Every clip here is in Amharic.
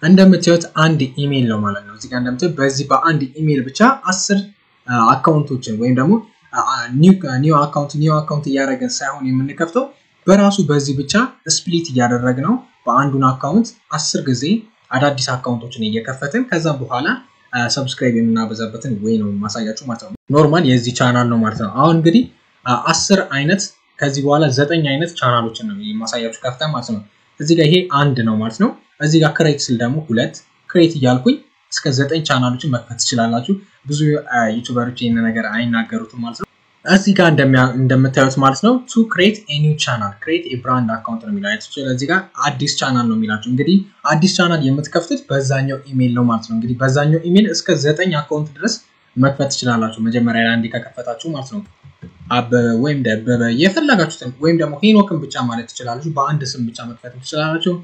እንደምታዩት አንድ ኢሜይል ነው ማለት ነው። እዚህ ጋር እንደምታዩት በዚህ በአንድ ኢሜይል ብቻ አስር አካውንቶችን ወይም ደግሞ ኒው አካውንት ኒው አካውንት እያደረገን ሳይሆን የምንከፍተው በራሱ በዚህ ብቻ ስፕሊት እያደረግ ነው በአንዱን አካውንት አስር ጊዜ አዳዲስ አካውንቶችን እየከፈትን ከዛ በኋላ ሰብስክራይብ የምናበዛበትን ወይ ነው ማሳያችሁ ማለት ነው። ኖርማል የዚህ ቻናል ነው ማለት ነው። አሁን እንግዲህ አስር አይነት ከዚህ በኋላ ዘጠኝ አይነት ቻናሎችን ነው የማሳያችሁ ከፍተን ማለት ነው። እዚህ ጋር ይሄ አንድ ነው ማለት ነው። እዚህ ጋር ክሬት ስል ደግሞ ሁለት ክሬት እያልኩኝ እስከ ዘጠኝ ቻናሎችን መክፈት ትችላላችሁ። ብዙ ዩቱበሮች ይህን ነገር አይናገሩትም ማለት ነው። እዚህ ጋር እንደምታዩት ማለት ነው ቱ ክሬት ኒው ቻናል ክሬት የብራንድ አካውንት ነው የሚላቸው። እዚህ ጋር አዲስ ቻናል ነው የሚላቸው። እንግዲህ አዲስ ቻናል የምትከፍቱት በዛኛው ኢሜይል ነው ማለት ነው። እንግዲህ በዛኛው ኢሜይል እስከ ዘጠኝ አካውንት ድረስ መክፈት ትችላላችሁ። መጀመሪያ ላይ አንዴ ከከፈታችሁ ማለት ነው። አበበ ወይም ደበበ የፈለጋችሁትን ወይም ደግሞ ሄኖክን ብቻ ማለት ትችላላችሁ። በአንድ ስም ብቻ መክፈት ትችላላችሁ።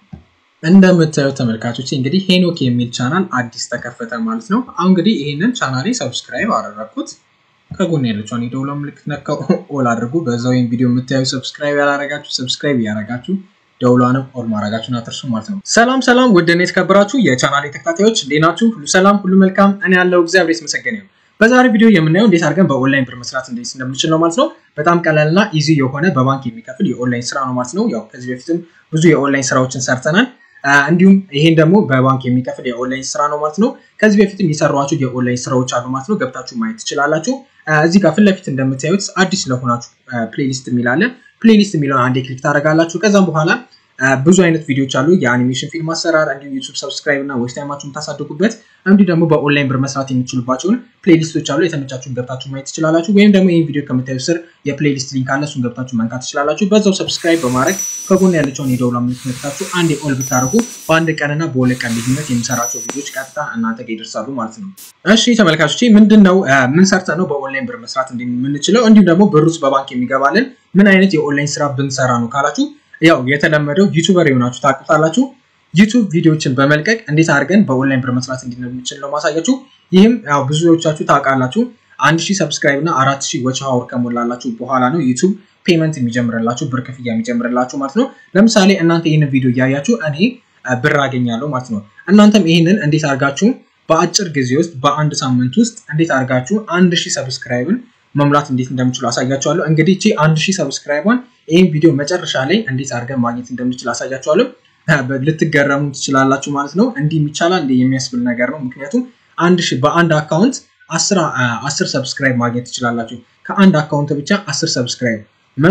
እንደምታዩት ተመልካቾች እንግዲህ ሄኖክ የሚል ቻናል አዲስ ተከፈተ ማለት ነው። አሁን እንግዲህ ይህንን ቻናሌ ሰብስክራይብ አደረግኩት። ከጎን ያለችውን የደውላ ምልክት ነካው ኦል አድርጉ። በዛው ወይም ቪዲዮ የምታዩ ሰብስክራይብ ያላረጋችሁ ሰብስክራይብ ያረጋችሁ ደውሏንም ኦል ማድረጋችሁን አትርሱ ማለት ነው። ሰላም ሰላም፣ ውድና የተከበራችሁ የቻናሌ ተከታታዮች እንዴት ናችሁ? ሁሉ ሰላም፣ ሁሉ መልካም። እኔ ያለው እግዚአብሔር የተመሰገነ ይሁን። በዛሬ ቪዲዮ የምናየው እንዴት አድርገን በኦንላይን ብር መስራት እንዴት እንደምንችል ነው ማለት ነው። በጣም ቀላልና ኢዚ የሆነ በባንክ የሚከፍል የኦንላይን ስራ ነው ማለት ነው። ያው ከዚህ በፊትም ብዙ የኦንላይን ስራዎችን ሰርተናል። እንዲሁም ይሄን ደግሞ በባንክ የሚከፍል የኦንላይን ስራ ነው ማለት ነው። ከዚህ በፊትም የሰሯቸው የኦንላይን ስራዎች አሉ ማለት ነው። ገብታችሁ ማየት ትችላላችሁ። እዚህ ጋር ፊት ለፊት እንደምታዩት አዲስ ለሆናችሁ ፕሌሊስት የሚላለ ፕሌሊስት የሚለውን አንዴ ክሊክ ታደርጋላችሁ። ከዛም በኋላ ብዙ አይነት ቪዲዮዎች አሉ። የአኒሜሽን ፊልም አሰራር እንዲሁም ዩቱብ ሰብስክራይብ እና ዌስት ታይማችሁን ታሳድጉበት እንዲሁ ደግሞ በኦንላይን ብር መስራት የሚችሉባቸውን ፕሌሊስቶች አሉ። የተመቻችሁን ገብታችሁ ማየት ትችላላችሁ። ወይም ደግሞ ይህን ቪዲዮ ከምታዩ ስር የፕሌሊስት ሊንክ አለ። እሱን ገብታችሁ መንካት ትችላላችሁ። በዛው ሰብስክራይብ በማድረግ ከጎን ያለችውን የደውላ ምልክት ነክታችሁ አንድ ኦል ብታደርጉ በአንድ ቀንና በሁለት ቀን ልዩነት የሚሰራቸው ቪዲዮዎች ቀጥታ እናንተ ጋር ይደርሳሉ ማለት ነው። እሺ ተመልካቾች ምንድን ነው ምን ሰርተ ነው በኦንላይን ብር መስራት እንደምንችለው እንዲሁም ደግሞ ብር ውስጥ በባንክ የሚገባልን ምን አይነት የኦንላይን ስራ ብንሰራ ነው ካላችሁ ያው የተለመደው ዩቱበር የሆናችሁ ታውቁታላችሁ። ዩቱብ ቪዲዮዎችን በመልቀቅ እንዴት አድርገን በኦንላይን ብር መስራት እንደምንችል ነው ማሳያችሁ። ይህም ያው ብዙዎቻችሁ ታውቃላችሁ። አንድ ሺህ ሰብስክራይብ እና አራት ሺህ ወች ሀወር ከሞላላችሁ በኋላ ነው ዩቱብ ፔመንት የሚጀምርላችሁ ብር ክፍያ የሚጀምርላችሁ ማለት ነው። ለምሳሌ እናንተ ይህንን ቪዲዮ እያያችሁ እኔ ብር አገኛለሁ ማለት ነው። እናንተም ይህንን እንዴት አድርጋችሁ በአጭር ጊዜ ውስጥ በአንድ ሳምንት ውስጥ እንዴት አድርጋችሁ አንድ ሺህ ሰብስክራይብን መሙላት እንዴት እንደምችሉ አሳያችኋለሁ። እንግዲህ እቺ አንድ ሺህ ሰብስክራይቧን ይህን ቪዲዮ መጨረሻ ላይ እንዴት አድርገን ማግኘት እንደምችል አሳያችኋለሁ። ልትገረሙ ትችላላችሁ ማለት ነው። እንዲህ ይቻላል እንዲህ የሚያስብል ነገር ነው። ምክንያቱም አንድ ሺህ በአንድ አካውንት አስር ሰብስክራይብ ማግኘት ትችላላችሁ። ከአንድ አካውንት ብቻ አስር ሰብስክራይብ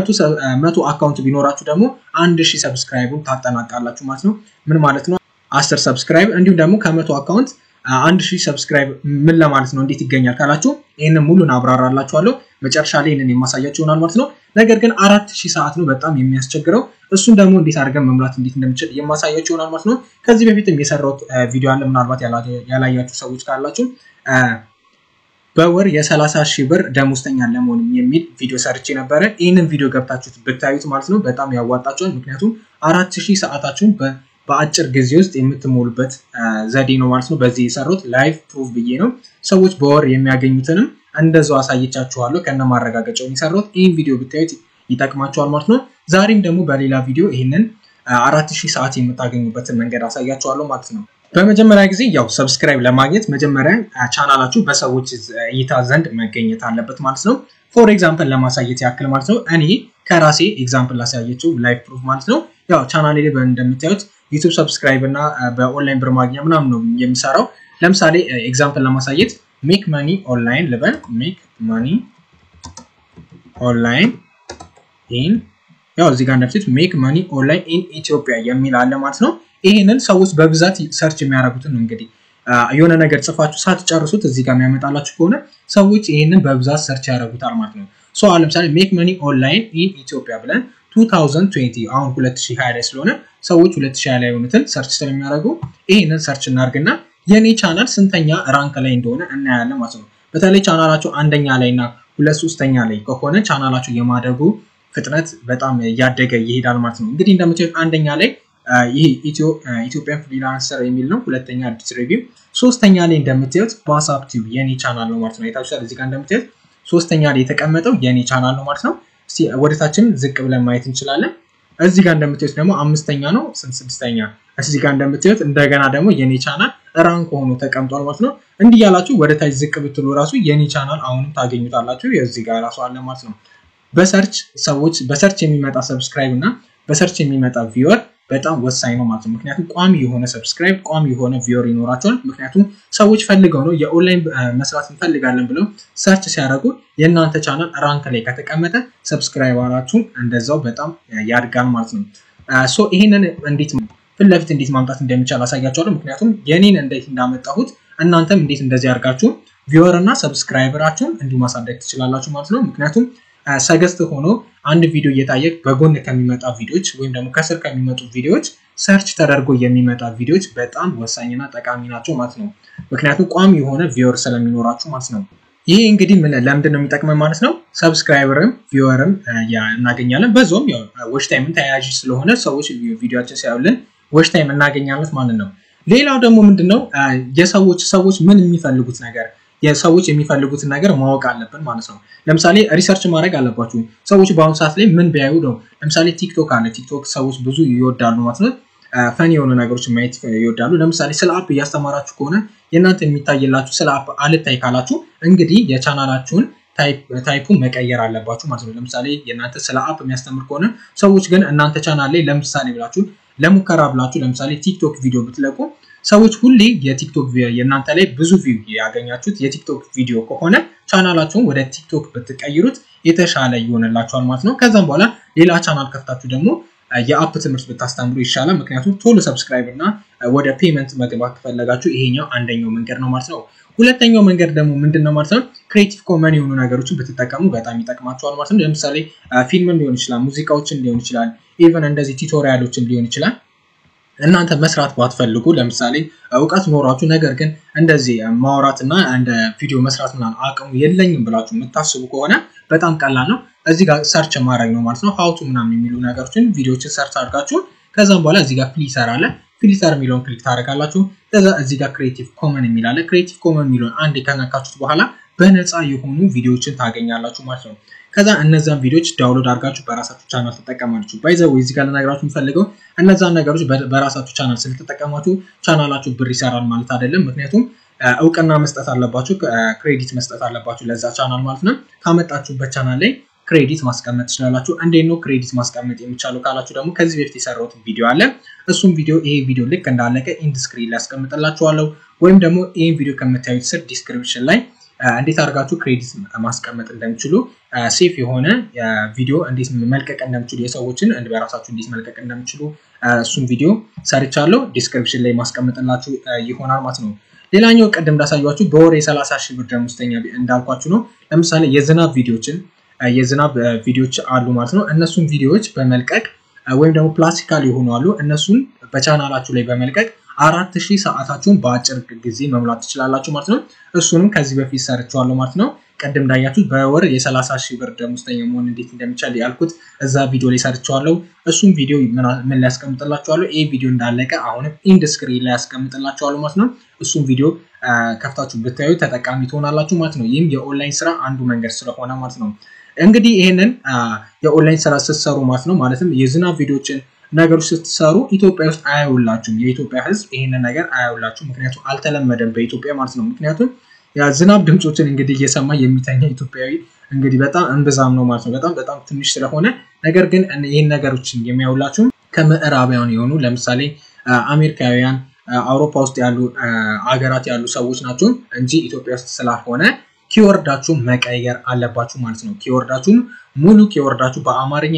መቶ አካውንት ቢኖራችሁ ደግሞ አንድ ሺህ ሰብስክራይቡን ታጠናቃላችሁ ማለት ነው። ምን ማለት ነው? አስር ሰብስክራይብ እንዲሁም ደግሞ ከመቶ አካውንት አንድ ሺህ ሰብስክራይብ ምን ለማለት ነው? እንዴት ይገኛል ካላችሁ ይህንን ሙሉን አብራራላችኋለሁ። መጨረሻ ላይ ይህንን የማሳያችሁ ይሆናል ማለት ነው። ነገር ግን አራት ሺህ ሰዓት ነው በጣም የሚያስቸግረው። እሱን ደግሞ እንዴት አድርገን መሙላት እንዴት እንደምችል የማሳያችሁ ይሆናል ማለት ነው። ከዚህ በፊትም የሰራሁት ቪዲዮ አለ። ምናልባት ያላያችሁ ሰዎች ካላችሁ በወር የሰላሳ ሺህ ብር ደሞዝተኛ ለመሆን የሚል ቪዲዮ ሰርቼ ነበረ። ይህንን ቪዲዮ ገብታችሁት ብታዩት ማለት ነው በጣም ያዋጣችኋል። ምክንያቱም አራት ሺህ ሰዓታችሁን በአጭር ጊዜ ውስጥ የምትሞሉበት ዘዴ ነው ማለት ነው። በዚህ የሰሩት ላይቭ ፕሩፍ ብዬ ነው። ሰዎች በወር የሚያገኙትንም እንደዛው አሳይቻችኋለሁ ከነ ማረጋገጫውን የሰሩት። ይህን ቪዲዮ ብታዩት ይጠቅማችኋል ማለት ነው። ዛሬም ደግሞ በሌላ ቪዲዮ ይህንን አራት ሺህ ሰዓት የምታገኙበትን መንገድ አሳያችኋለሁ ማለት ነው። በመጀመሪያ ጊዜ ያው ሰብስክራይብ ለማግኘት መጀመሪያ ቻናላችሁ በሰዎች እይታ ዘንድ መገኘት አለበት ማለት ነው። ፎር ኤግዛምፕል ለማሳየት ያክል ማለት ነው እኔ ከራሴ ኤግዛምፕል ላሳየችው ላይቭ ፕሩፍ ማለት ነው። ያው ቻናሌ ላይ እንደምታዩት ዩቱብ ሰብስክራይብ እና በኦንላይን ብር ማግኛ ምናምን ነው የሚሰራው። ለምሳሌ ኤግዛምፕል ለማሳየት ሜክ መኒ ኦንላይን ልበል። ሜክ መኒ ኦንላይን ኢን ያው እዚህ ጋር እንደፊት ሜክ መኒ ኦንላይን ኢን ኢትዮጵያ የሚል አለ ማለት ነው። ይህንን ሰዎች በብዛት ሰርች የሚያደርጉትን ነው እንግዲህ የሆነ ነገር ጽፋችሁ ሳትጨርሱት እዚህ ጋር የሚያመጣላችሁ ከሆነ ሰዎች ይህንን በብዛት ሰርች ያደርጉታል ማለት ነው። ሶ ለምሳሌ ሜክ መኒ ኦንላይን ኢን ኢትዮጵያ ብለን 2020 አሁን 2020 ላይ ስለሆነ ሰዎች 2020 ላይ የሆኑትን ሰርች ስለሚያደርጉ ይህንን ሰርች እናርግና የኔ ቻናል ስንተኛ ራንክ ላይ እንደሆነ እናያለን ማለት ነው። በተለይ ቻናላችሁ አንደኛ ላይ እና ሁለት ሶስተኛ ላይ ከሆነ ቻናላችሁ የማደጉ ፍጥነት በጣም እያደገ ይሄዳል ማለት ነው። እንግዲህ እንደምታዩት አንደኛ ላይ ይህ ኢትዮጵያን ፍሪላንሰር የሚል ነው። ሁለተኛ አዲስ ሪቪው፣ ሶስተኛ ላይ እንደምታዩት ዋትስአፕ ቲዩብ የኔ ቻናል ነው ማለት ነው። የታችኋል እዚህ ጋር እንደምታዩት ሶስተኛ ላይ የተቀመጠው የኔ ቻናል ነው ማለት ነው። ወደታችን ዝቅ ብለን ማየት እንችላለን። እዚህ ጋር እንደምታዩት ደግሞ አምስተኛ ነው ስድስተኛ እዚህ ጋር እንደምታዩት እንደገና ደግሞ የኔ ቻናል ራንክ ሆኖ ተቀምጧል ማለት ነው። እንዲህ ያላችሁ ወደ ታች ዝቅ ብትሉ ራሱ የኔ ቻናል አሁንም ታገኙታላችሁ። እዚህ ጋር ራሱ አለ ማለት ነው። በሰርች ሰዎች በሰርች የሚመጣ ሰብስክራይብ እና በሰርች የሚመጣ ቪወር በጣም ወሳኝ ነው ማለት ነው። ምክንያቱም ቋሚ የሆነ ሰብስክራይብ ቋሚ የሆነ ቪወር ይኖራቸዋል። ምክንያቱም ሰዎች ፈልገው ነው የኦንላይን መስራት እንፈልጋለን ብለው ሰርች ሲያደርጉ የእናንተ ቻናል ራንክ ላይ ከተቀመጠ ሰብስክራይበራችሁን እንደዛው በጣም ያድጋል ማለት ነው። ሶ ይሄንን እንዴት ፊት ለፊት እንዴት ማምጣት እንደሚቻል አሳያቸዋለሁ። ምክንያቱም የኔን እንዴት እንዳመጣሁት እናንተም እንዴት እንደዚህ አድርጋችሁ ቪወር እና ሰብስክራይበራችሁን እንዲሁ ማሳደግ ትችላላችሁ ማለት ነው። ምክንያቱም ሰገስት ሆኖ አንድ ቪዲዮ እየታየ በጎን ከሚመጣ ቪዲዮዎች ወይም ደግሞ ከስር ከሚመጡ ቪዲዮዎች ሰርች ተደርጎ የሚመጣ ቪዲዮዎች በጣም ወሳኝና ጠቃሚ ናቸው ማለት ነው። ምክንያቱም ቋሚ የሆነ ቪወር ስለሚኖራችሁ ማለት ነው። ይሄ እንግዲህ ለምንድን ነው የሚጠቅመን ማለት ነው። ሰብስክራይበርም ቪወርም እናገኛለን። በዛውም ዎች ታይምን ተያያዥ ስለሆነ ሰዎች ቪዲዮችን ሲያዩልን ዎች ታይም እናገኛለን ማለት ነው። ሌላው ደግሞ ምንድነው የሰዎች ሰዎች ምን የሚፈልጉት ነገር የሰዎች የሚፈልጉትን ነገር ማወቅ አለብን ማለት ነው። ለምሳሌ ሪሰርች ማድረግ አለባችሁ። ሰዎች በአሁኑ ሰዓት ላይ ምን ቢያዩ ነው? ለምሳሌ ቲክቶክ አለ። ቲክቶክ ሰዎች ብዙ ይወዳሉ ማለት ነው። ፈን የሆኑ ነገሮች ማየት ይወዳሉ። ለምሳሌ ስለ አፕ እያስተማራችሁ ከሆነ የእናንተ የሚታይላችሁ ስለ አፕ አልታይ ካላችሁ እንግዲህ የቻናላችሁን ታይፑን መቀየር አለባችሁ ማለት ነው። ለምሳሌ የእናንተ ስለ አፕ የሚያስተምር ከሆነ ሰዎች ግን እናንተ ቻናል ላይ ለምሳሌ ብላችሁ ለሙከራ ብላችሁ ለምሳሌ ቲክቶክ ቪዲዮ ብትለቁ ሰዎች ሁሌ የቲክቶክ የእናንተ ላይ ብዙ ቪው ያገኛችሁት የቲክቶክ ቪዲዮ ከሆነ ቻናላችሁን ወደ ቲክቶክ ብትቀይሩት የተሻለ ይሆንላችኋል ማለት ነው። ከዛም በኋላ ሌላ ቻናል ከፍታችሁ ደግሞ የአፕ ትምህርት ብታስተምሩ ይሻላል። ምክንያቱም ቶሎ ሰብስክራይብ እና ወደ ፔመንት መግባት ከፈለጋችሁ ይሄኛው አንደኛው መንገድ ነው ማለት ነው። ሁለተኛው መንገድ ደግሞ ምንድን ነው ማለት ነው? ክሬቲቭ ኮመን የሆኑ ነገሮችን ብትጠቀሙ በጣም ይጠቅማችኋል ማለት ነው። ለምሳሌ ፊልምን ሊሆን ይችላል፣ ሙዚቃዎችን ሊሆን ይችላል፣ ኢቨን እንደዚህ ቱቶሪያሎችን ሊሆን ይችላል እናንተ መስራት ባትፈልጉ ለምሳሌ እውቀት ኖሯችሁ ነገር ግን እንደዚህ ማውራት እና እንደ ቪዲዮ መስራት ምናምን አቅሙ የለኝም ብላችሁ የምታስቡ ከሆነ በጣም ቀላል ነው። እዚህ ጋር ሰርች ማድረግ ነው ማለት ነው። ሀውቱ ምናምን የሚሉ ነገሮችን ቪዲዮችን ሰርች አድርጋችሁ ከዛም በኋላ እዚህ ጋር ፍሊተር አለ። ፍሊተር የሚለውን ክሊክ ታደርጋላችሁ። ከዛ እዚህ ጋር ክሬቲቭ ኮመን የሚል አለ። ክሬቲቭ ኮመን የሚለውን አንድ ከነካችሁት በኋላ በነፃ የሆኑ ቪዲዮዎችን ታገኛላችሁ ማለት ነው። ከዛ እነዛን ቪዲዮዎች ዳውንሎድ አድርጋችሁ በራሳችሁ ቻናል ትጠቀማላችሁ። ባይዘው እዚህ ጋር ልነግራችሁ የምፈልገው እነዛን ነገሮች በራሳችሁ ቻናል ስለተጠቀማችሁ ቻናላችሁ ብር ይሰራል ማለት አይደለም። ምክንያቱም እውቅና መስጠት አለባችሁ፣ ክሬዲት መስጠት አለባችሁ ለዛ ቻናል ማለት ነው። ካመጣችሁበት ቻናል ላይ ክሬዲት ማስቀመጥ ትችላላችሁ። እንዴት ነው ክሬዲት ማስቀመጥ የሚቻለው ካላችሁ ደግሞ ከዚህ በፊት የሰራሁት ቪዲዮ አለ። እሱም ቪዲዮ ይሄ ቪዲዮ ልክ እንዳለቀ ኢንድ ስክሪን ላይ ያስቀምጥላችኋለሁ ወይም ደግሞ ይህን ቪዲዮ ከምታዩት ስር ዲስክሪፕሽን ላይ እንዴት አድርጋችሁ ክሬዲት ማስቀመጥ እንደምችሉ ሴፍ የሆነ ቪዲዮ እንዴት መልቀቅ እንደምችሉ የሰዎችን በራሳችሁ እንዴት መልቀቅ እንደምችሉ እሱን ቪዲዮ ሰርቻለሁ። ዲስክሪፕሽን ላይ ማስቀመጥላችሁ ይሆናል ማለት ነው። ሌላኛው ቅድም እንዳሳያችሁ በወር የሰላሳ ሺህ ብር ደሞዝተኛ እንዳልኳችሁ ነው። ለምሳሌ የዝናብ ቪዲዮችን የዝናብ ቪዲዮዎች አሉ ማለት ነው። እነሱን ቪዲዮዎች በመልቀቅ ወይም ደግሞ ፕላስቲካል የሆኑ አሉ። እነሱን በቻናላችሁ ላይ በመልቀቅ አራት ሺህ ሰዓታችሁን በአጭር ጊዜ መሙላት ትችላላችሁ ማለት ነው። እሱንም ከዚህ በፊት ሰርቸዋለሁ ማለት ነው። ቅድም እንዳያችሁት በወር የሰላሳ ሺህ ብር ደሞዝተኛ መሆን እንዴት እንደሚቻል ያልኩት እዛ ቪዲዮ ላይ ሰርቸዋለሁ። እሱም ቪዲዮ ምን ላይ ያስቀምጥላችኋለሁ? ይህ ቪዲዮ እንዳለቀ አሁንም ኢንድ ስክሪን ላይ ያስቀምጥላችኋለሁ ማለት ነው። እሱም ቪዲዮ ከፍታችሁ ብታዩ ተጠቃሚ ትሆናላችሁ ማለት ነው። ይህም የኦንላይን ስራ አንዱ መንገድ ስለሆነ ማለት ነው። እንግዲህ ይህንን የኦንላይን ስራ ስትሰሩ ማለት ነው ማለትም የዝናብ ቪዲዮችን ነገሮች ስትሰሩ ኢትዮጵያ ውስጥ አያውላችሁም። የኢትዮጵያ ሕዝብ ይህንን ነገር አያውላችሁም። ምክንያቱም አልተለመደም በኢትዮጵያ ማለት ነው። ምክንያቱም የዝናብ ድምፆችን እንግዲህ እየሰማ የሚተኛ ኢትዮጵያዊ እንግዲህ በጣም እንብዛም ነው ማለት ነው። በጣም በጣም ትንሽ ስለሆነ ነገር ግን ይህን ነገሮችን የሚያውላችሁም ከምዕራባውያን የሆኑ ለምሳሌ አሜሪካውያን፣ አውሮፓ ውስጥ ያሉ አገራት ያሉ ሰዎች ናቸው እንጂ ኢትዮጵያ ውስጥ ስላልሆነ ኪወርዳችሁን መቀየር አለባችሁ ማለት ነው። ኪወርዳችሁን ሙሉ ኪወርዳችሁ በአማርኛ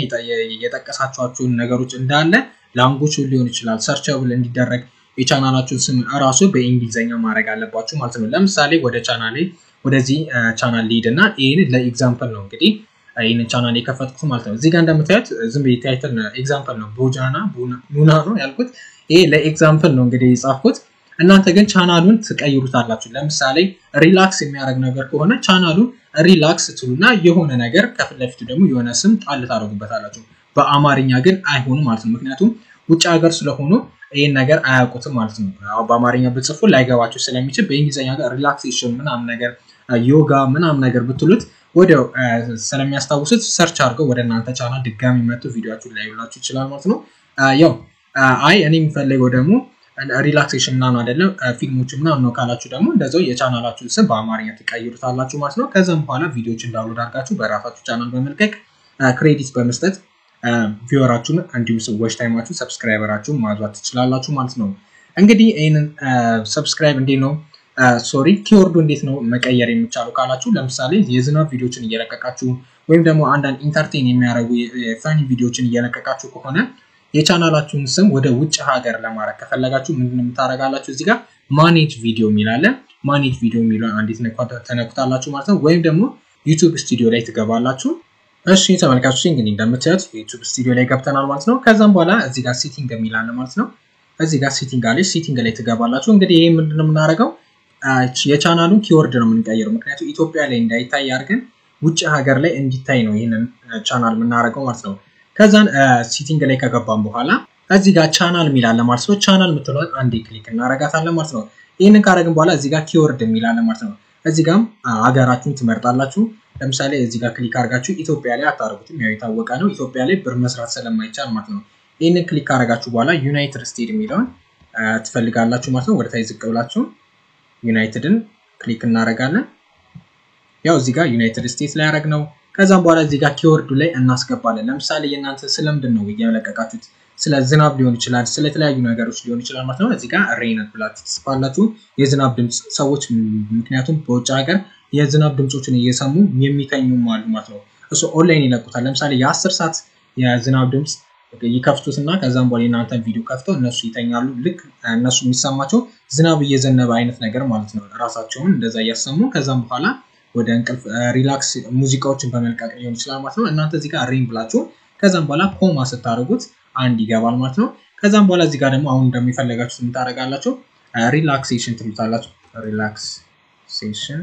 የጠቀሳችኋቸውን ነገሮች እንዳለ ላንጉጅ ሊሆን ይችላል ሰርቸብል እንዲደረግ የቻናላችሁን ስም እራሱ በእንግሊዝኛ ማድረግ አለባችሁ ማለት ነው። ለምሳሌ ወደ ቻናሌ ወደዚህ ቻናል ሊድ እና ይህን ለኤግዛምፕል ነው እንግዲህ ይህንን ቻናል የከፈትኩት ማለት ነው። እዚህ ጋር እንደምታዩት ዝም ብዬ ታይትል ኤግዛምፕል ነው ቦጃና ቡና ነው ያልኩት። ይሄ ለኤግዛምፕል ነው እንግዲህ የጻፍኩት። እናንተ ግን ቻናሉን ትቀይሩታላችሁ። ለምሳሌ ሪላክስ የሚያደርግ ነገር ከሆነ ቻናሉን ሪላክስ ትሉና የሆነ ነገር ከፊት ለፊቱ ደግሞ የሆነ ስም ጣል ታደርጉበታላችሁ። በአማርኛ ግን አይሆንም ማለት ነው። ምክንያቱም ውጭ ሀገር ስለሆኑ ይህን ነገር አያውቁትም ማለት ነው። በአማርኛ ብጽፉ ላይገባቸው ስለሚችል በእንግሊዝኛ ጋር ሪላክሴሽን ምናምን ነገር ዮጋ ምናምን ነገር ብትሉት ወዲያው ስለሚያስታውሱት ሰርች አድርገው ወደ እናንተ ቻናል ድጋሚ መጥቶ ቪዲዮችሁን ሊያዩላችሁ ይችላል ማለት ነው። ያው አይ እኔ የሚፈልገው ደግሞ ሪላክሴሽን ምናምን አይደለም ፊልሞች ምናምን ነው ካላችሁ ደግሞ እንደዛው የቻናላችሁን ስም በአማርኛ ትቀይሩታላችሁ ማለት ነው። ከዛም በኋላ ቪዲዮዎች እንዳውሎድ አድርጋችሁ በራሳችሁ ቻናል በመልቀቅ ክሬዲት በመስጠት ቪወራችሁን እንዲሁም ዎች ታይማችሁ ሰብስክራይበራችሁን ማዟት ትችላላችሁ ማለት ነው። እንግዲህ ይህንን ሰብስክራይብ እንዴት ነው ሶሪ ኪወርዱ እንዴት ነው መቀየር የሚቻሉ ካላችሁ ለምሳሌ የዝናብ ቪዲዮችን እየለቀቃችሁ ወይም ደግሞ አንዳንድ ኢንተርቴን የሚያደርጉ የፋኒ ቪዲዮችን እየለቀቃችሁ ከሆነ የቻናላችሁን ስም ወደ ውጭ ሀገር ለማድረግ ከፈለጋችሁ ምንድን የምታደርጋላችሁ እዚህ ጋር ማኔጅ ቪዲዮ የሚላለ ማኔጅ ቪዲዮ የሚለውን አንዲት ተነኩታላችሁ ማለት ነው። ወይም ደግሞ ዩቱብ ስቱዲዮ ላይ ትገባላችሁ። እሺ ተመልካቾች እንግዲህ እንደምታዩት ዩቱብ ስቱዲዮ ላይ ገብተናል ማለት ነው። ከዛም በኋላ እዚህ ጋር ሴቲንግ የሚላለ ማለት ነው። እዚህ ጋር ሴቲንግ አለች። ሴቲንግ ላይ ትገባላችሁ። እንግዲህ ይህ ምንድን ነው የምናደርገው የቻናሉን ኪወርድ ነው የምንቀይረው። ምክንያቱም ኢትዮጵያ ላይ እንዳይታይ አድርገን ውጭ ሀገር ላይ እንዲታይ ነው ይህንን ቻናል የምናደርገው ማለት ነው። ከዛን ሲቲንግ ላይ ከገባን በኋላ እዚህ ጋር ቻናል የሚላለ ማለት ነው። ቻናል የምትለውን አንዴ ክሊክ እናረጋታለን ማለት ነው። ይህንን ካደረግን በኋላ እዚህ ጋር ኪወርድ የሚላለ ማለት ነው። እዚህ ጋም ሀገራችሁን ትመርጣላችሁ። ለምሳሌ እዚህ ጋር ክሊክ አድርጋችሁ ኢትዮጵያ ላይ አታደርጉትም፣ ያው የታወቀ ነው። ኢትዮጵያ ላይ ብር መስራት ስለማይቻል ማለት ነው። ይህንን ክሊክ ካደረጋችሁ በኋላ ዩናይትድ ስቴትስ የሚለውን ትፈልጋላችሁ ማለት ነው። ወደታይ ዝቅ ብላችሁ ዩናይትድን ክሊክ እናደርጋለን። ያው እዚህ ጋር ዩናይትድ ስቴትስ ላይ ያደረግ ነው። ከዛም በኋላ እዚህ ጋር ኪወርዱ ላይ እናስገባለን። ለምሳሌ የእናንተ ስለምንድን ነው እየለቀቃችሁት? ስለ ዝናብ ሊሆን ይችላል፣ ስለተለያዩ ነገሮች ሊሆን ይችላል ማለት ነው። እዚህ ጋር ሬይን ብላችሁ ትጽፋላችሁ። የዝናብ ድምፅ ሰዎች ምክንያቱም በውጭ ሀገር የዝናብ ድምፆችን እየሰሙ የሚተኙም አሉ ማለት ነው። እሱ ኦንላይን ይለቁታል። ለምሳሌ የአስር ሰዓት የዝናብ ድምፅ ይከፍቱትና ከዛም በኋላ የእናንተን ቪዲዮ ከፍተው እነሱ ይተኛሉ። ልክ እነሱ የሚሰማቸው ዝናብ እየዘነበ አይነት ነገር ማለት ነው። ራሳቸውን እንደዛ እያሰሙ ከዛም በኋላ ወደ እንቅልፍ ሪላክስ ሙዚቃዎችን በመልቀቅ ሊሆን ይችላል ማለት ነው። እናንተ እዚህ ጋር ሪን ብላችሁ ከዛም በኋላ ኮማ ስታደርጉት አንድ ይገባል ማለት ነው። ከዛም በኋላ እዚህ ጋር ደግሞ አሁን እንደሚፈለጋችሁ የምታደርጋላችሁ ሪላክሴሽን ትሉታላችሁ። ሪላክሴሽን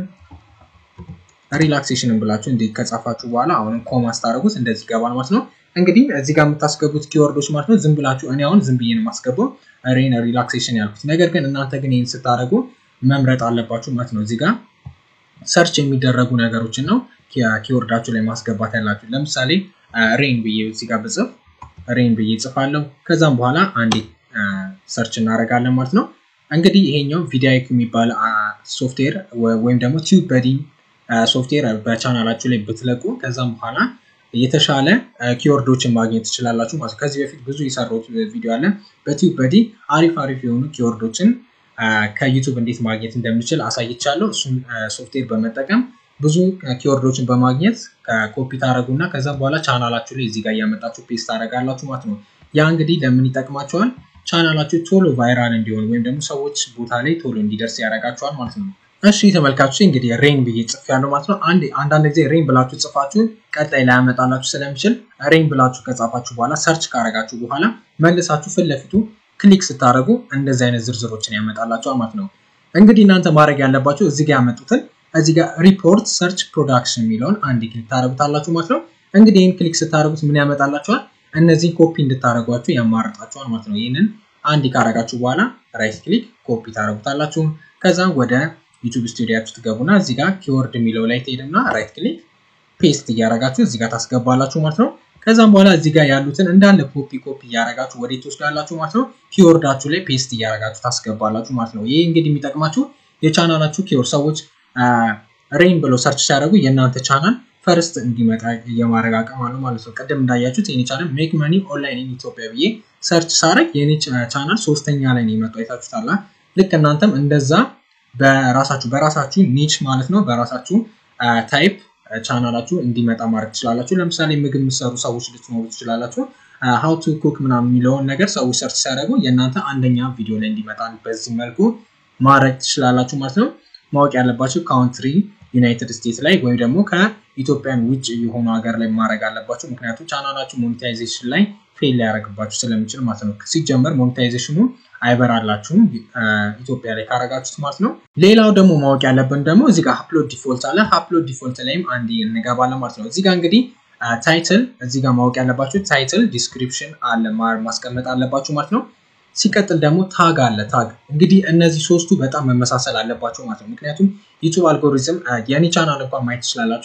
ሪላክሴሽንን ብላችሁ እንዲህ ከጻፋችሁ በኋላ አሁንም ኮማ ስታደርጉት እንደዚህ ይገባል ማለት ነው። እንግዲህ እዚህ ጋር የምታስገቡት ኪወርዶች ማለት ነው። ዝም ብላችሁ እኔ አሁን ዝም ብዬ ነው የማስገባው ሬን ሪላክሴሽን ያልኩት። ነገር ግን እናንተ ግን ይህን ስታደርጉ መምረጥ አለባችሁ ማለት ነው። እዚህ ጋር ሰርች የሚደረጉ ነገሮችን ነው ኪወርዳችሁ ላይ ማስገባት ያላችሁ። ለምሳሌ ሬን ብዬ እዚህ ጋር ብጽፍ ሬን ብዬ ጽፋለሁ። ከዛም በኋላ አንዴ ሰርች እናደርጋለን ማለት ነው። እንግዲህ ይሄኛው ቪዲያይክ የሚባል ሶፍትዌር ወይም ደግሞ ቲዩብ በዲ ሶፍትዌር በቻናላችሁ ላይ ብትለቁ ከዛም በኋላ የተሻለ ኪወርዶችን ማግኘት ትችላላችሁ ማለት ከዚህ በፊት ብዙ የሰራሁት ቪዲዮ አለ። በቲዩብ በዲ አሪፍ አሪፍ የሆኑ ኪወርዶችን ከዩቱብ እንዴት ማግኘት እንደምችል አሳይቻለሁ። እሱም ሶፍትዌር በመጠቀም ብዙ ኪወርዶችን በማግኘት ኮፒ ታደረጉና ከዛም በኋላ ቻናላችሁ ላይ እዚህ ጋር እያመጣችሁ ፔስት ታደረጋላችሁ ማለት ነው። ያ እንግዲህ ለምን ይጠቅማቸዋል? ቻናላችሁ ቶሎ ቫይራል እንዲሆን ወይም ደግሞ ሰዎች ቦታ ላይ ቶሎ እንዲደርስ ያደርጋቸዋል ማለት ነው። እሺ ተመልካቾች እንግዲህ ሬን ብዬ ጽፍ ያለው ማለት ነው። አንድ አንዳንድ ጊዜ ሬን ብላችሁ ጽፋችሁ ቀጣይ ላይ ያመጣላችሁ ስለሚችል ሬን ብላችሁ ከጻፋችሁ በኋላ ሰርች ካረጋችሁ በኋላ መልሳችሁ ፊት ለፊቱ ክሊክ ስታደረጉ እንደዚህ አይነት ዝርዝሮችን ያመጣላችኋል ማለት ነው። እንግዲህ እናንተ ማድረግ ያለባችሁ እዚህ ጋር ያመጡትን እዚህ ጋር ሪፖርት ሰርች ፕሮዳክሽን የሚለውን አንድ ክሊክ ታደረጉታላችሁ ማለት ነው። እንግዲህ ይህን ክሊክ ስታደረጉት ምን ያመጣላችኋል? እነዚህ ኮፒ እንድታደረጓችሁ ያማርጣችኋል ማለት ነው። ይህንን አንድ ካረጋችሁ በኋላ ራይት ክሊክ ኮፒ ታደረጉታላችሁ። ከዛም ወደ ዩቱብ ስቱዲያችሁ ትገቡና እዚህ ጋር ኪወርድ የሚለው ላይ ትሄድና ራይት ክሊክ ፔስት እያረጋችሁ እዚህ ጋር ታስገባላችሁ ማለት ነው። ከዛም በኋላ እዚህ ጋር ያሉትን እንዳለ ኮፒ ኮፒ እያረጋችሁ ወደ ትወስዳላችሁ ማለት ነው። ኪወርዳችሁ ላይ ፔስት እያረጋችሁ ታስገባላችሁ ማለት ነው። ይህ እንግዲህ የሚጠቅማችሁ የቻናላችሁ ኪወርድ ሰዎች ሬን ብለው ሰርች ሲያደርጉ የእናንተ ቻናል ፈርስት እንዲመጣ የማድረግ አቅም አለው ማለት ነው። ቅድም እንዳያችሁት የኔ ቻናል ሜክ መኒ ኦንላይን ኢን ኢትዮጵያ ብዬ ሰርች ሳረግ የኔ ቻናል ሶስተኛ ላይ ነው የመጣው። አይታችሁታል። ልክ እናንተም እንደዛ በራሳችሁ በራሳችሁ ኒች ማለት ነው በራሳችሁ ታይፕ ቻናላችሁ እንዲመጣ ማድረግ ትችላላችሁ። ለምሳሌ ምግብ የምትሰሩ ሰዎች ልትኖሩ ትችላላችሁ። ሀው ቱ ኩክ ምናምን የሚለውን ነገር ሰዎች ሰርች ሲያደርጉ የእናንተ አንደኛ ቪዲዮ ላይ እንዲመጣ በዚህ መልኩ ማድረግ ትችላላችሁ ማለት ነው። ማወቅ ያለባችሁ ካውንትሪ ዩናይትድ ስቴትስ ላይ ወይም ደግሞ ከኢትዮጵያን ውጭ የሆኑ ሀገር ላይ ማድረግ አለባችሁ። ምክንያቱም ቻናላችሁ ሞኔታይዜሽን ላይ ፌል ሊያደርግባችሁ ስለሚችል ማለት ነው። ሲጀመር ሞኔታይዜሽኑ አይበራላችሁም ኢትዮጵያ ላይ ካረጋችሁት ማለት ነው። ሌላው ደግሞ ማወቅ ያለብን ደግሞ እዚህ ጋር አፕሎድ ዲፎልት አለ። አፕሎድ ዲፎልት ላይም አንድ እንገባለን ማለት ነው። እዚህ ጋር እንግዲህ ታይትል እዚህ ጋር ማወቅ ያለባችሁ ታይትል ዲስክሪፕሽን አለ ማስቀመጥ አለባችሁ ማለት ነው። ሲቀጥል ደግሞ ታግ አለ። ታግ እንግዲህ እነዚህ ሶስቱ በጣም መመሳሰል አለባቸው ማለት ነው። ምክንያቱም ዩቱብ አልጎሪዝም የኔ ቻናል እንኳን ማየት ትችላላችሁ።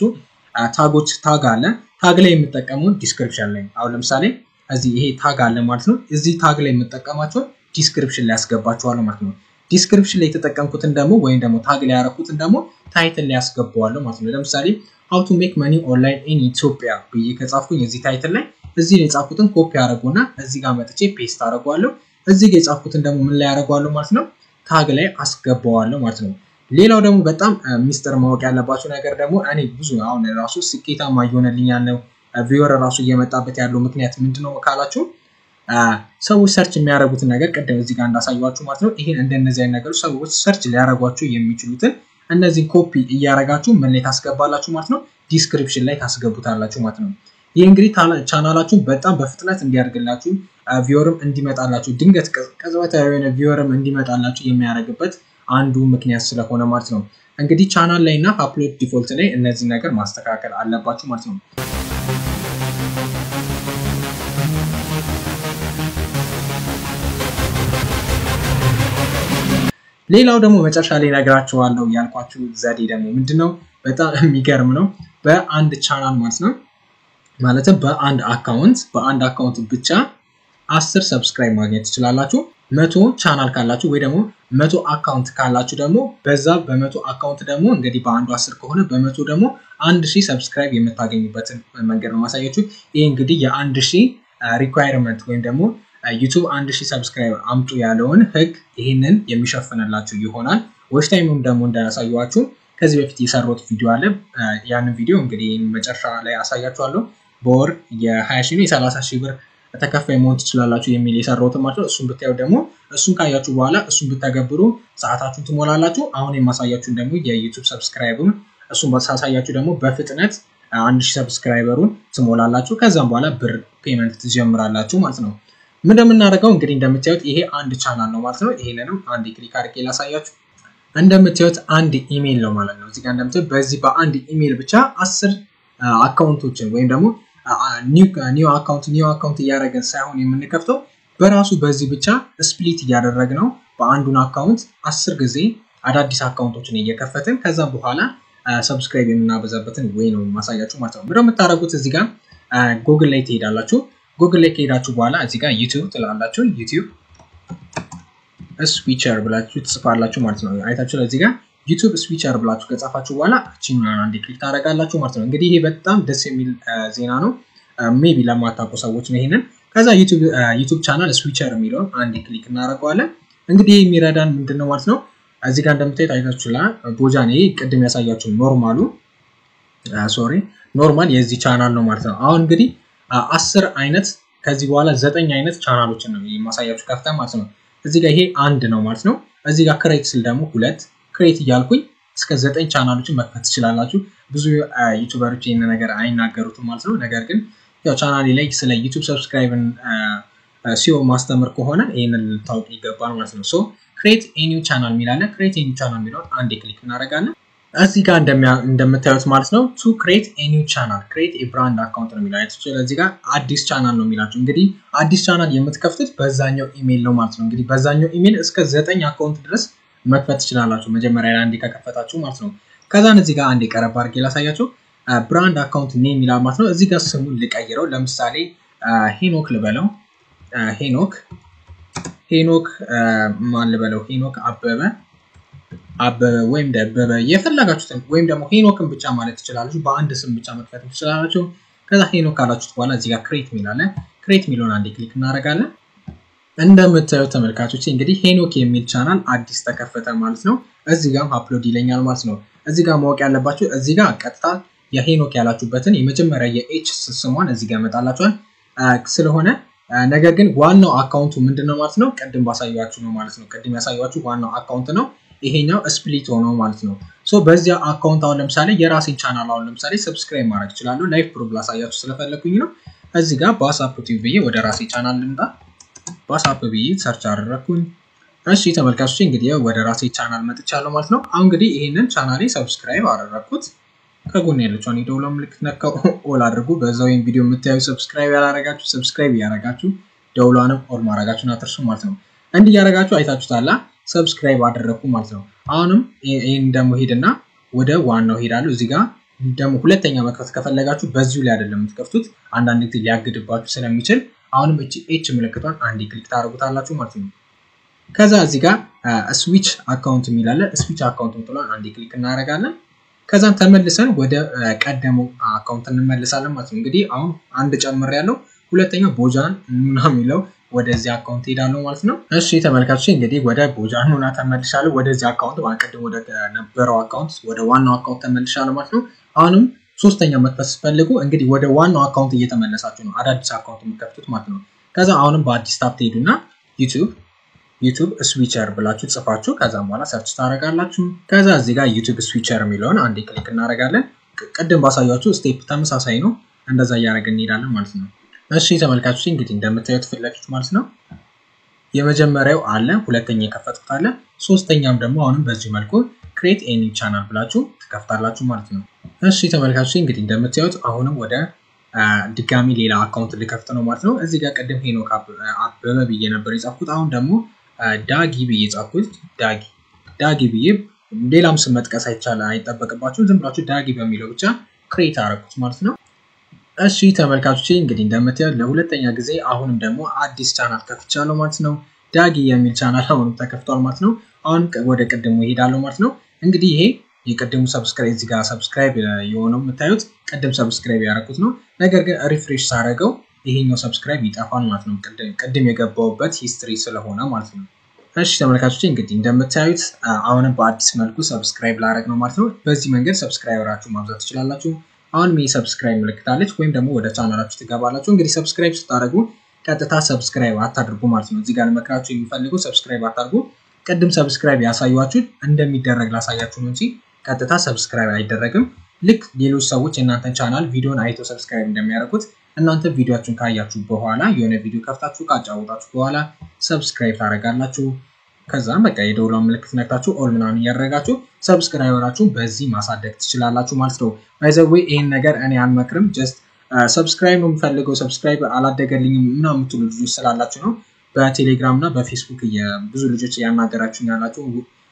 ታጎች ታግ አለ። ታግ ላይ የምጠቀመውን ዲስክሪፕሽን ላይ አሁን ለምሳሌ እዚህ ይሄ ታግ አለ ማለት ነው። እዚህ ታግ ላይ የምጠቀማቸውን ዲስክሪፕሽን ላይ ያስገባቸዋለሁ ማለት ነው። ዲስክሪፕሽን ላይ የተጠቀምኩትን ደግሞ ወይም ደግሞ ታግ ላይ ያረኩትን ደግሞ ታይትል ላይ ያስገባዋለሁ ማለት ነው። ለምሳሌ ሀው ቱ ሜክ መኒ ኦንላይን ኢን ኢትዮጵያ ብዬ ከጻፍኩኝ እዚህ ታይትል ላይ እዚህ ላይ የጻፍኩትን ኮፒ አደረጉና እዚህ ጋር መጥቼ ፔስት አደረጓለሁ። እዚህ ጋር የጻፍኩትን ደግሞ ምን ላይ ያደረጓለሁ ማለት ነው ታግ ላይ አስገባዋለሁ ማለት ነው። ሌላው ደግሞ በጣም ሚስጥር ማወቅ ያለባቸው ነገር ደግሞ እኔ ብዙ አሁን ራሱ ስኬታማ እየሆነልኝ ያለው ቪወር ራሱ እየመጣበት ያለው ምክንያት ምንድነው ካላችሁ ሰዎች ሰርች የሚያደርጉትን ነገር ቅድም እዚህ ጋር እንዳሳየኋችሁ ማለት ነው። ይህን እንደነዚህ አይነት ነገሮች ሰዎች ሰርች ሊያደርጓቸው የሚችሉትን እነዚህን ኮፒ እያደረጋችሁ ምን ላይ ታስገባላችሁ ማለት ነው፣ ዲስክሪፕሽን ላይ ታስገቡታላችሁ ማለት ነው። ይህ እንግዲህ ቻናላችሁን በጣም በፍጥነት እንዲያደርግላችሁ ቪወርም እንዲመጣላችሁ ድንገት ቅጽበታዊ የሆነ ቪወርም እንዲመጣላችሁ የሚያደርግበት አንዱ ምክንያት ስለሆነ ማለት ነው። እንግዲህ ቻናል ላይ እና አፕሎድ ዲፎልት ላይ እነዚህ ነገር ማስተካከል አለባችሁ ማለት ነው። ሌላው ደግሞ መጨረሻ ላይ ነግራችኋለሁ ያልኳችሁ ዘዴ ደግሞ ምንድነው? በጣም የሚገርም ነው። በአንድ ቻናል ማለት ነው ማለትም በአንድ አካውንት በአንድ አካውንት ብቻ አስር ሰብስክራይብ ማግኘት ትችላላችሁ። መቶ ቻናል ካላችሁ ወይ ደግሞ መቶ አካውንት ካላችሁ ደግሞ በዛ በመቶ አካውንት ደግሞ እንግዲህ በአንዱ አስር ከሆነ በመቶ ደግሞ አንድ ሺህ ሰብስክራይብ የምታገኙበትን መንገድ ነው ማሳያችሁ። ይህ እንግዲህ የአንድ ሺህ ሪኳይርመንት ወይም ደግሞ ዩቱብ አንድ ሺህ ሰብስክራይብ አምጡ ያለውን ህግ ይህንን የሚሸፍንላችሁ ይሆናል። ዎች ታይምም ደግሞ እንዳያሳየኋችሁ ከዚህ በፊት የሰሩት ቪዲዮ አለ። ያንን ቪዲዮ እንግዲህ መጨረሻ ላይ አሳያችኋለሁ። በወር የ20 ሺህ ነው የ30 ሺህ ብር ተከፋይ መሆን ትችላላችሁ የሚል የሰራሁትን ማለት ነው። እሱን ብታዩ ደግሞ እሱን ካያችሁ በኋላ እሱን ብተገብሩ ሰዓታችሁን ትሞላላችሁ። አሁን የማሳያችሁን ደግሞ የዩቱብ ሰብስክራይብም እሱን ሳሳያችሁ ደግሞ በፍጥነት አንድ ሺህ ሰብስክራይበሩን ትሞላላችሁ። ከዛም በኋላ ብር ፔመንት ትጀምራላችሁ ማለት ነው። ምን እንደምናደርገው እንግዲህ እንደምታዩት ይሄ አንድ ቻናል ነው ማለት ነው። ይሄንንም አንድ ክሊክ አድርጌ ላሳያችሁ። እንደምታዩት አንድ ኢሜይል ነው ማለት ነው። እዚህ ጋር እንደምታዩት በዚህ በአንድ ኢሜይል ብቻ አስር አካውንቶችን ወይም ደግሞ ኒው አካውንት ኒው አካውንት እያደረገን ሳይሆን የምንከፍተው በራሱ በዚህ ብቻ ስፕሊት እያደረግ ነው። በአንዱን አካውንት አስር ጊዜ አዳዲስ አካውንቶችን እየከፈትን ከዛም በኋላ ሰብስክራይብ የምናበዛበትን ወይ ነው ማሳያችሁ ማለት ነው። ምንድነው የምታደርጉት? እዚህ ጋር ጉግል ላይ ትሄዳላችሁ። ጉግል ላይ ከሄዳችሁ በኋላ እዚህ ጋር ዩቲዩብ ትላላችሁ። ዩቲዩብ ስፒቸር ብላችሁ ትጽፋላችሁ ማለት ነው። አይታችሁ እዚህ ጋር ዩቱብ ስፒቸር ብላችሁ ከጻፋችሁ በኋላ እችኛዋን አንዴ ክሊክ ታደርጋላችሁ ማለት ነው። እንግዲህ ይሄ በጣም ደስ የሚል ዜና ነው። ሜቢ ለማታውቁ ሰዎች ነው ይሄንን። ከዛ ዩቱብ ቻናል ስዊቸር የሚለውን አንዴ ክሊክ እናደርገዋለን። እንግዲህ የሚረዳን ምንድን ነው ማለት ነው። እዚህ ጋር እንደምታዩት አይታችሁ ላ ቦጃን ይሄ ቅድም ያሳያችሁ ኖርማሉ ሶሪ ኖርማል የዚህ ቻናል ነው ማለት ነው። አሁን እንግዲህ አስር አይነት ከዚህ በኋላ ዘጠኝ አይነት ቻናሎችን ነው የማሳያችሁ ከፍታ ማለት ነው። እዚህ ጋር ይሄ አንድ ነው ማለት ነው። እዚህ ጋር ክሬት ስል ደግሞ ሁለት ክሬት እያልኩኝ እስከ ዘጠኝ ቻናሎችን መክፈት ትችላላችሁ። ብዙ ዩቱበሮች ይህን ነገር አይናገሩትም ማለት ነው። ነገር ግን ያው ቻናሌ ላይ ስለ ዩቱብ ሰብስክራይብን ሲኦ ማስተምር ከሆነ ይህንን ልታውቅ ይገባል ማለት ነው። ሶ ክሬት ኤኒው ቻናል የሚላለ ክሬት ኤኒው ቻናል የሚለውን አንዴ ክሊክ እናደርጋለን። እዚህ ጋር እንደምታዩት ማለት ነው ቱ ክሬት ኤኒው ቻናል ክሬት የብራንድ አካውንት ነው የሚላቸው። እዚህ ጋር አዲስ ቻናል ነው የሚላቸው። እንግዲህ አዲስ ቻናል የምትከፍቱት በዛኛው ኢሜል ነው ማለት ነው። እንግዲህ በዛኛው ኢሜል እስከ ዘጠኝ አካውንት ድረስ መክፈት ትችላላችሁ። መጀመሪያ ላይ አንዴ ከከፈታችሁ ማለት ነው። ከዛን እዚህ ጋር አንዴ ቀረብ አድርጌ ላሳያችሁ። ብራንድ አካውንት ኔም ይላል ማለት ነው። እዚህ ጋር ስሙን ልቀይረው። ለምሳሌ ሄኖክ ልበለው። ሄኖክ ሄኖክ ማን ልበለው? ሄኖክ አበበ አበበ ወይም ደበበ የፈለጋችሁትን ወይም ደግሞ ሄኖክን ብቻ ማለት ትችላላችሁ። በአንድ ስም ብቻ መክፈት ትችላላችሁ። ከዛ ሄኖክ ካላችሁት በኋላ እዚህ ጋር ክሬት ሚላለ ክሬት ሚለውን አንዴ ክሊክ እናደርጋለን። እንደምታዩት ተመልካቾች እንግዲህ ሄኖክ የሚል ቻናል አዲስ ተከፈተ ማለት ነው። እዚህ ጋር አፕሎድ ይለኛል ማለት ነው። እዚህ ጋር ማወቅ ያለባችሁ እዚህ ጋር ቀጥታ የሄኖክ ያላችሁበትን የመጀመሪያ የኤች ስሟን እዚህ ጋር ያመጣላችኋል ስለሆነ ነገር ግን ዋናው አካውንቱ ምንድን ነው ማለት ነው? ቅድም ባሳያችሁ ነው ማለት ነው። ቅድም ያሳያችሁ ዋናው አካውንት ነው። ይሄኛው ስፕሊት ሆነው ማለት ነው። ሶ በዚያ አካውንት አሁን ለምሳሌ የራሴን ቻናል አሁን ለምሳሌ ሰብስክራይብ ማድረግ እችላለሁ። ላይፍ ፕሮብ ላሳያችሁ ስለፈለኩኝ ነው። እዚህ ጋር በዋትስአፕ ቲቪ ብዬ ወደ ራሴ ቻናል ልምጣ። በዋትስአፕ ብዬ ሰርች አደረግኩኝ። እሺ ተመልካቾች እንግዲህ ወደ ራሴ ቻናል መጥቻለሁ ማለት ነው። አሁን እንግዲህ ይሄንን ቻናሌ ሰብስክራይብ አደረግኩት። ከጎን ያለችውን የደውላ ምልክት ነካው ኦል አድርጉ። በዛው ወይም ቪዲዮ የምታዩ ሰብስክራይብ ያላረጋችሁ ሰብስክራይብ እያረጋችሁ ደውሏንም ኦል ማድረጋችሁን አትርሱ ማለት ነው። እንዲህ እያረጋችሁ አይታችሁታላ ሰብስክራይብ አደረግኩ ማለት ነው። አሁንም ይህን ደግሞ ሄድና ወደ ዋናው ሄዳለሁ። እዚህ ጋር ደግሞ ሁለተኛ መክፈት ከፈለጋችሁ በዚሁ ላይ አይደለም የምትከፍቱት፣ አንዳንድ ጊዜ ሊያግድባችሁ ስለሚችል አሁንም እቺ ኤች ምልክቷን አንዴ ክሊክ ታደርጉታላችሁ ማለት ነው። ከዛ እዚህ ጋር ስዊች አካውንት የሚላለ ስዊች አካውንት ምትሏን አንዴ ክሊክ እናደርጋለን። ከዛም ተመልሰን ወደ ቀደመው አካውንት እንመልሳለን ማለት ነው። እንግዲህ አሁን አንድ ጨምር ያለው ሁለተኛው ቦጃን ኑና የሚለው ወደዚህ አካውንት ሄዳለሁ ማለት ነው። እሺ ተመልካቾች እንግዲህ ወደ ቦጃን ኑና ተመልሻለሁ። ወደዚህ አካውንት ቅድም ወደ ነበረው አካውንት ወደ ዋናው አካውንት ተመልሻለሁ ማለት ነው። አሁንም ሶስተኛ መክፈት ስትፈልጉ እንግዲህ ወደ ዋናው አካውንት እየተመለሳችሁ ነው አዳዲስ አካውንት የምትከፍቱት ማለት ነው። ከዛ አሁንም በአዲስ ታብ ትሄዱና ዩቱብ ዩቱብ ስዊቸር ብላችሁ ጽፋችሁ ከዛም በኋላ ሰርች ታደርጋላችሁ። ከዛ እዚህ ጋር ዩቱብ ስዊቸር የሚለውን አንዴ ክሊክ እናደርጋለን። ቅድም ባሳያችሁ ስቴፕ ተመሳሳይ ነው። እንደዛ እያደረግን እንሄዳለን ማለት ነው። እሺ ተመልካቾች እንግዲህ እንደምታዩት ፊት ለፊት ማለት ነው የመጀመሪያው አለ፣ ሁለተኛ የከፈትኩት አለ፣ ሶስተኛም ደግሞ አሁንም በዚህ መልኩ ክሬት ኤኒ ቻናል ብላችሁ ትከፍታላችሁ ማለት ነው። እሺ ተመልካቾች እንግዲህ እንደምታዩት አሁንም ወደ ድጋሚ ሌላ አካውንት ልከፍት ነው ማለት ነው። እዚህ ጋር ቅድም ሄኖክ አበበ ብዬ ነበር የጻፍኩት። አሁን ደግሞ ዳጊ ብዬ ጻፍኩት። ዳጊ ዳጊ ብዬ ሌላም ስም መጥቀስ አይቻል አይጠበቅባችሁም። ዝም ብላችሁ ዳጊ በሚለው ብቻ ክሬት አረኩት ማለት ነው። እሺ ተመልካቾች እንግዲህ እንደምታዩት ለሁለተኛ ጊዜ አሁንም ደግሞ አዲስ ቻናል ከፍቻለሁ ማለት ነው። ዳጊ የሚል ቻናል አሁንም ተከፍቷል ማለት ነው። አሁን ወደ ቅድሙ ይሄዳለሁ ማለት ነው። እንግዲህ ይሄ የቅድሙ ሰብስክራይብ እዚህ ጋር ሰብስክራይብ የሆነው የምታዩት ቅድም ሰብስክራይብ ያደረኩት ነው። ነገር ግን ሪፍሬሽ ሳደርገው ይሄኛው ሰብስክራይብ ይጠፋል ማለት ነው። ቅድም የገባውበት ሂስትሪ ስለሆነ ማለት ነው። እሺ ተመልካቾች እንግዲህ እንደምታዩት አሁንም በአዲስ መልኩ ሰብስክራይብ ላደረግ ነው ማለት ነው። በዚህ መንገድ ሰብስክራይበራችሁ ማብዛት ትችላላችሁ። አሁንም ይህ ሰብስክራይብ ምልክታለች ወይም ደግሞ ወደ ቻናላችሁ ትገባላችሁ። እንግዲህ ሰብስክራይብ ስታደርጉ ቀጥታ ሰብስክራይብ አታድርጉ ማለት ነው። እዚህ ጋር መክራችሁ የሚፈልጉ ሰብስክራይብ አታድርጉ። ቅድም ሰብስክራይብ ያሳያችሁ እንደሚደረግ ላሳያችሁ ነው እንጂ ቀጥታ ሰብስክራይብ አይደረግም። ልክ ሌሎች ሰዎች የእናንተን ቻናል ቪዲዮን አይተው ሰብስክራይብ እንደሚያደርጉት እናንተ ቪዲዮችሁን ካያችሁ በኋላ የሆነ ቪዲዮ ከፍታችሁ ካጫወታችሁ በኋላ ሰብስክራይብ ታደርጋላችሁ። ከዛም በቃ የደውሏን ምልክት ነክታችሁ ኦል ምናምን እያደረጋችሁ ሰብስክራይበራችሁን በዚህ ማሳደግ ትችላላችሁ ማለት ነው። ባይዘዌ ይህን ነገር እኔ አልመክርም። ጀስት ሰብስክራይብ ነው የምፈልገው ሰብስክራይብ አላደገልኝም ምናምን የምትሉ ልጆች ስላላችሁ ነው። በቴሌግራም እና በፌስቡክ ብዙ ልጆች እያናገራችሁ ያላችሁ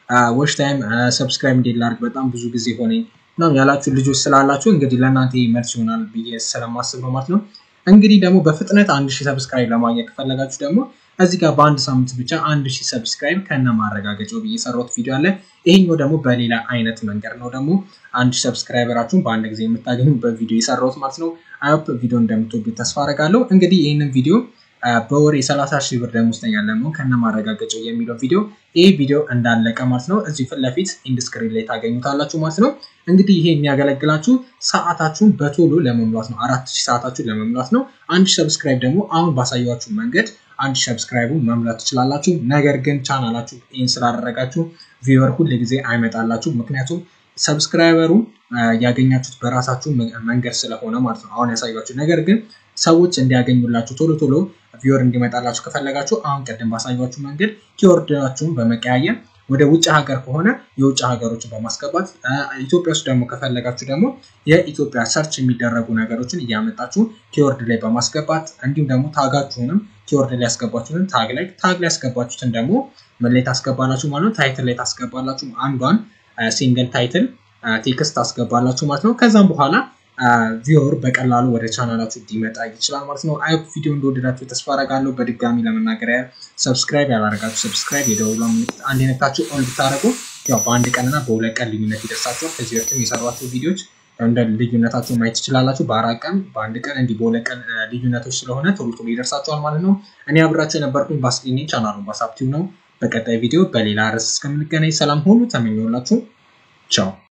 ዎች ታይም ሰብስክራይብ እንዴት ላድርግ በጣም ብዙ ጊዜ ሆነኝ ምናምን ያላችሁ ልጆች ስላላችሁ እንግዲህ ለእናንተ መልስ ይሆናል ብዬ ስለማስብ ነው ማለት ነው። እንግዲህ ደግሞ በፍጥነት አንድ ሺህ ሰብስክራይብ ለማግኘት ከፈለጋችሁ ደግሞ እዚህ ጋር በአንድ ሳምንት ብቻ አንድ ሺህ ሰብስክራይብ ከነ ማረጋገጫው ብዬ የሰራሁት ቪዲዮ አለ። ይሄኛው ደግሞ በሌላ አይነት መንገድ ነው ደግሞ አንድ ሺህ ሰብስክራይበራችሁን በአንድ ጊዜ የምታገኙበት ቪዲዮ የሰራሁት ማለት ነው። አይሆፕ ቪዲዮ እንደምትወዱት ተስፋ አደርጋለሁ። እንግዲህ ይህንን ቪዲዮ በወር የ30 ሺህ ብር ደመወዝተኛ ለመሆን ከነ ማረጋገጫው የሚለው ቪዲዮ ይህ ቪዲዮ እንዳለቀ ማለት ነው እዚህ ፊት ለፊት ኢንድስክሪን ላይ ታገኙታላችሁ ማለት ነው። እንግዲህ ይሄ የሚያገለግላችሁ ሰዓታችሁን በቶሎ ለመሙላት ነው። አራት ሺህ ሰዓታችሁን ለመሙላት ነው። አንድ ሺህ ሰብስክራይብ ደግሞ አሁን ባሳያችሁ መንገድ አንድ ሺህ ሰብስክራይቡን መሙላት ትችላላችሁ። ነገር ግን ቻናላችሁ ይህን ስላደረጋችሁ ቪወር ሁል ጊዜ አይመጣላችሁ። ምክንያቱም ሰብስክራይበሩ ያገኛችሁት በራሳችሁ መንገድ ስለሆነ ማለት ነው አሁን ያሳያችሁ። ነገር ግን ሰዎች እንዲያገኙላችሁ ቶሎ ቶሎ ቪወር እንዲመጣላችሁ ከፈለጋችሁ አሁን ቀደም ባሳያችሁ መንገድ ኪወርዳችሁን በመቀያየር ወደ ውጭ ሀገር ከሆነ የውጭ ሀገሮችን በማስገባት ኢትዮጵያ ውስጥ ደግሞ ከፈለጋችሁ ደግሞ የኢትዮጵያ ሰርች የሚደረጉ ነገሮችን እያመጣችሁ ኪወርድ ላይ በማስገባት እንዲሁም ደግሞ ታጋችሁንም ኪወርድ ላይ ያስገባችሁትን ታግ ላይ ታግ ላይ ያስገባችሁትን ደግሞ ምን ላይ ታስገባላችሁ ማለት ነው። ታይትል ላይ ታስገባላችሁ። አንዷን ሲንግል ታይትል ቴክስት ታስገባላችሁ ማለት ነው። ከዛም በኋላ ቪወር በቀላሉ ወደ ቻናላችሁ እንዲመጣ ይችላል ማለት ነው። አይ ቪዲዮ እንደወደዳችሁ ተስፋ አደርጋለሁ። በድጋሚ ለመናገር ያህል ሰብስክራይብ ያላረጋችሁ ሰብስክራይብ፣ የደውሏ ምልክት አንድ አይነታችሁ ኦን ብታደረጉ ያው በአንድ ቀንና በሁለት ቀን ልዩነት ይደርሳችኋል። ከዚህ በፊትም የሰሯቸው ቪዲዮዎች እንደ ልዩነታቸው ማየት ትችላላችሁ። በአራት ቀን በአንድ ቀን እንዲህ በሁለት ቀን ልዩነቶች ስለሆነ ቶሎ ቶሎ ይደርሳችኋል ማለት ነው። እኔ አብራቸው የነበርኩኝ ባስሊኒ ቻናሉን ባሳብቲው ነው። በቀጣይ ቪዲዮ በሌላ ርዕስ እስከምንገናኝ ሰላም ሁሉ ተመኘሁላችሁ። ቻው